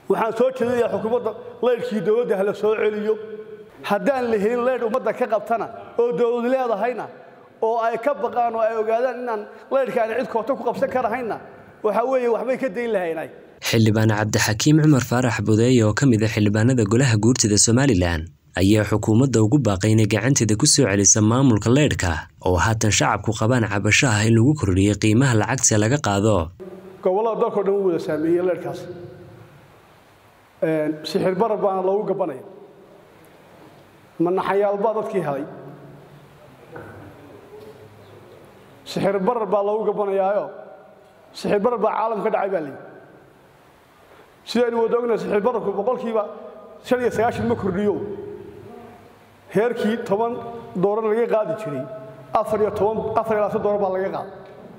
waxaan soo jeedinayaa xukuumadda laydhkii dowladda hala soo celiyo haddaan la helin laydh ummadda ka qabtana oo dowlad leedahayna oo ay ka baqaan oo ay ogaadaan inaan laydhka aan cid koota ku qabsan karahayna waxa weeye waxbay ka dayn lahaynay xildhibaan cabdixakiim cumar faarax budeeye oo ka mid ah xildhibaanada golaha guurtida somalilan ayaa xukuumadda ugu baaqay inay gacanteeda ku soo celisa maamulka leydhka oo haatan shacabku qabaan cabashaha in lagu kordhiyey qiimaha lacagta laga qaado gobollada dalkao dhan u wada saameeyey leydhkaas sixir barar baana loogu gabanaya manaxayaalbaa dadkii helay sixir barar baa loogu gabanayaayo sixir barar baa caalam ka dhacay baa leeyihi sidaynu wada ognahay sixir bararku boqolkiiba shan iyo sagaashan ma kordhiyo heerkii toban doolar laga qaadi jiray afar iyo toban afar iyo labaatan doolar baa laga qaaday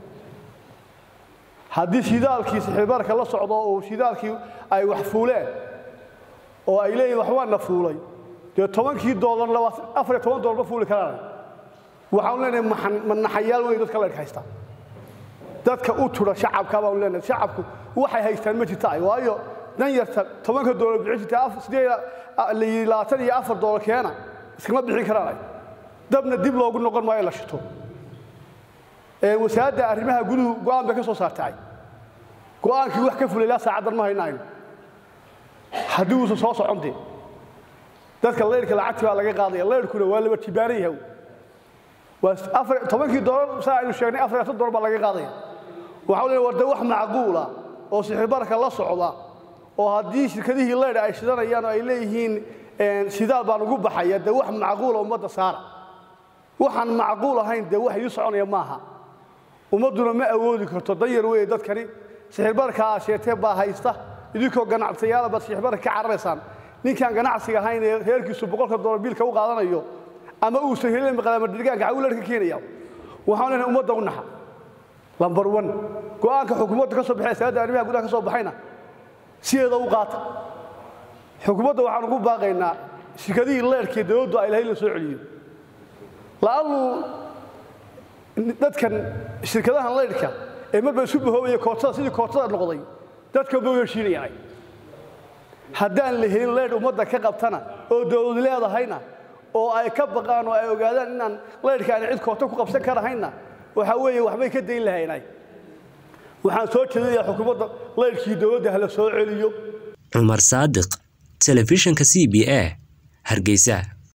haddii shidaalkii sixirbararka la socdo oo shidaalkii ay wax fuuleen oo ay leeyihin waxbaa na fuulay dee tobankii doolar afar iyo toban doolar ma fuuli karaan waxaanu leenahay manaxayaal wey dadka leedhka haystaa dadka u tura shacabka baanu leenahay shacabku waxay haystaan ma jirta waayo dan yarta tobanka doolar bixin jirtay labaatan iyo afar doolar keena iskama bixin karaan dabna dib loogu noqon maayo la shito wasaaradda arrimaha guduhu go'aan bay ka soo saartay go'aankii wax ka fulay ilaa saacaddan ma haynayno haddii uusan soo socon dee dadka leyrhka lacagtii baa laga qaadaya leyrhkuna waa laba tibaaran yahay waa tobankii doolar saa aynu sheegnay afar iyo tan doolar baa laga qaadaya waxaa leeyahay warda wax macquula oo sixirbararka la socda oo haddii shirkadihii leydha ay shidanayaan oo ay leeyihiin shidaal baan ugu baxaya dee wax macquula ummadda saara waxaan macquul ahayn dee wax ii soconaya maaha ummadduna ma awoodi karto danyar weeye dadkani sixirbararka aad sheegtee baa haysta idinkoo ganacsayaala baad sixirbararka ka cararaysaan ninkaan ganacsiga ahayn ee reerkiisu boqolka doolar biilka u qaadanayo ama uusan helin maqlaama dirgaanka cawular ka keenaya waxaan leenahay ummadda u naxa lambar one go'aanka xukuumadda ka soo baxay saadda arrimaha gudaha ka soo baxayna sideeda u qaata xukuumadda waxaan ugu baaqaynaa shirkadihii leerhkii dowladdu ay lahayd la soo celiyo la'annu dadkan shirkadahan leydhka ee marba isu bahoobaya kootada sidii kootada noqday dadka ma heshiinayaan haddaan la helin leydh ummadda ka qabtana oo dowlad leedahayna oo ay ka baqaan oo ay ogaadaan inaan leydhka aan cid koota ku qabsan karahayna waxa weeye waxbay ka dayn lahaynay waxaan soo jeedinayaa xukuumadda leydhkii dowladda hala soo celiyo cumar saadiq telefishinka c b a hargeysa